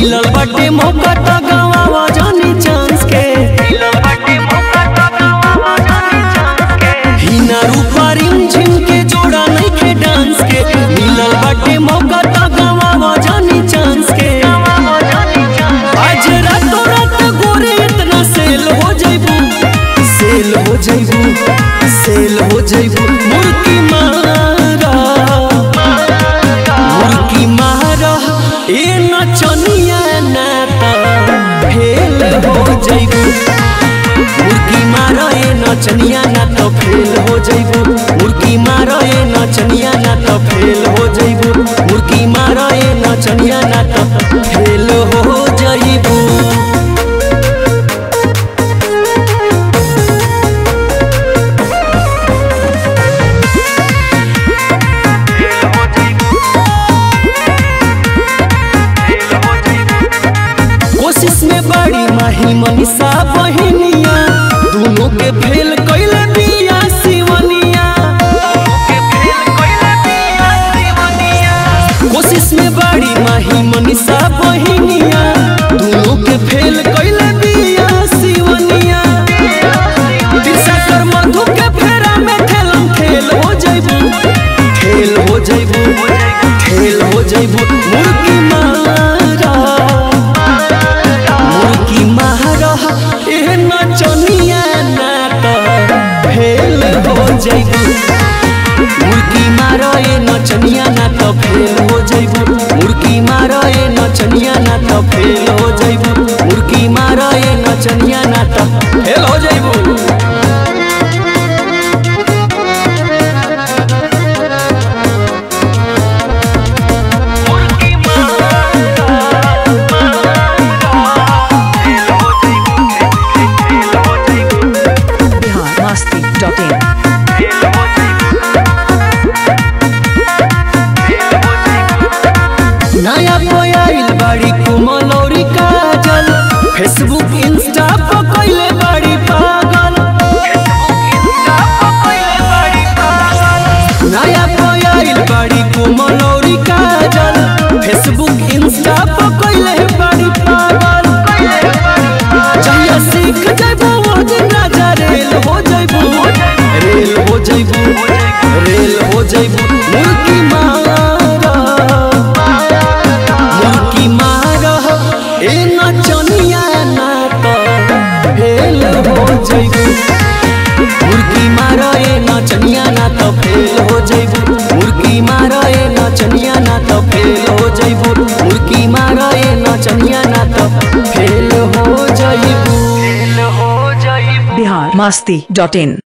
मिलल बाटे मौका त गवावा जानी चांस के हिना रूपा रिम झिम के जोड़ा नहीं खे डांस के मिलल बाटे मौका त गवावा जानी चांस के आज रातों रात गोरे इतना सेल हो जाइबू सेल हो जाइबू सेल हो जाइबू मुर्गी मारा मुर्गी मारा ए नचनिया ना त फेल हो जाइबू मुर्गी मारा ए नचनिया ना त फेल हो जाइबू मुर्गी मारा ए नचनिया ना त फेल हो जाइबू मुर्गी मारा ए नचनिया ना त फेल हो जाइबू कोशिश में बड़ी माही मनीषा बहिनिया दोनों के फेल कैले बिया सिवनिया कोशिश में बड़ी माही मनीषा बहिनिया दोनों के फेल कैले बिया सिवनिया तिरसाकर मधु के फेरा में ठेलम ठेल हो जाइबू ठेल हो जाइबू ठेल हो जाइबू मुर्गी मारा मुर्गी मारा ए नचनिया ना त फेल हो जाइबू मुर्गी मारा ए नचनिया ना त फेल हो जाइबू मुर्गी मारा ए नचनिया ना त फेल हो जाइबू मुर्गी मारा ए नचनिया ना त फेल हो जाइबू बिहार मस्ती डॉट इन नया पोयाइल बाड़ी कुमलौरी काजल फेसबुक इंस्टा पर कइले बाड़ी पागल नया पोयाइल बाड़ी कुमलौरी काजल फेसबुक इंस्टा पर कइले बाड़ी पागल जहिया सीख जाइबू वो दिन राजा रेल हो जाइबू रेल हो जाइबू रेल हो जाइबू मुर्गी मारा मुर्गी मारा ए नचनिया ना त फेल हो जाइबू मुर्गी मारा ए नचनिया ना त फेल हो जाइबू मुर्गी मारा ए नचनिया ना त फेल हो जाइबू मुर्गी मारा ए नचनिया ना त फेल हो जाइबू बिहार मस्ती डॉट इन